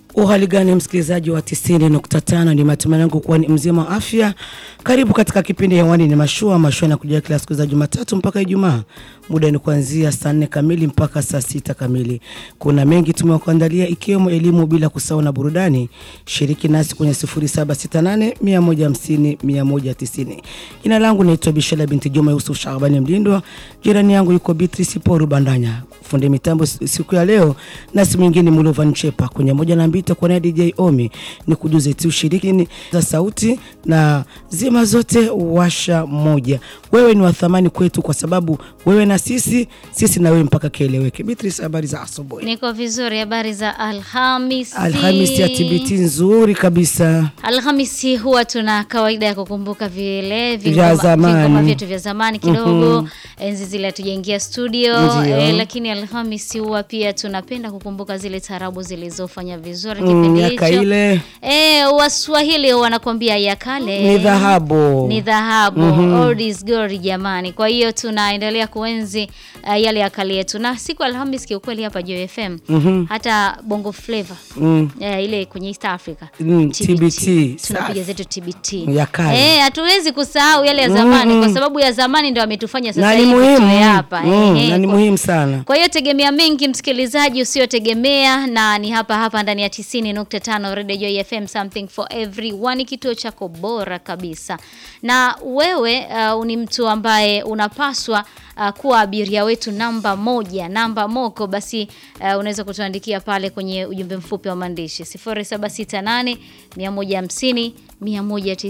Uhali gani msikilizaji wa 90.5, ni matumaini yangu kuwa ni mzima wa afya. Karibu katika kipindi hewani ni mashua mashua na kujia kila siku za Jumatatu mpaka Ijumaa. Muda ni kuanzia saa nne kamili mpaka saa sita kamili. Kuna mengi tumekuandalia ikiwemo elimu bila kusahau na burudani. Shiriki nasi kwenye 0768 150 190. Jina langu naitwa Bishala binti Juma Yusuf Shabani Mlindwa. Jirani yangu yuko Beatrice Paul Bandanya. Fundi mitambo siku ya leo nasi mwingine Mulova Nchepa kwenye moja na mbili kwa na DJ Omi ni kujuze tu shiriki za sauti na zima zote washa moja. Wewe ni wa thamani kwetu kwa sababu wewe na sisi, sisi na wewe mpaka kieleweke. Beatrice, habari za asubuhi? Niko vizuri. Habari za Alhamisi? Alhamisi ya TBT nzuri kabisa. Alhamisi huwa tuna kawaida ya kukumbuka vile Vya vingoma zamani. vingoma vyetu vya zamani kidogo, enzi zile hatujaingia studio Ndio. eh, lakini Alhamisi huwa pia tunapenda kukumbuka zile tarabu zilizofanya vizuri Mm, kipindi miaka hicho. ile Eh, Waswahili wanakuambia ya kale ni dhahabu. ni dhahabu old is gold jamani. Kwa hiyo tunaendelea kuenzi uh, yale ya kale yetu, na siku ya Alhamis kiukweli hapa Joy FM hata Bongo Flava Mm. eh, ile kwenye East Africa Mm, TBT. tunapiga Safi. zetu TBT Ya kale. eh, hatuwezi kusahau yale ya zamani kwa sababu ya zamani ndio ametufanya sasa Na ni hivi muhimu. tuwe hapa Mm, eh, na ni kwa- muhimu sana. kwa hiyo tegemea mengi msikilizaji usiotegemea, na ni hapa hapa ndani ya 90.5 Radio Joy FM, something for everyone, kituo chako bora kabisa. Na wewe uh, ni mtu ambaye unapaswa uh, kuwa abiria wetu namba moja, namba moko, basi uh, unaweza kutuandikia pale kwenye ujumbe mfupi wa maandishi 0768 150 190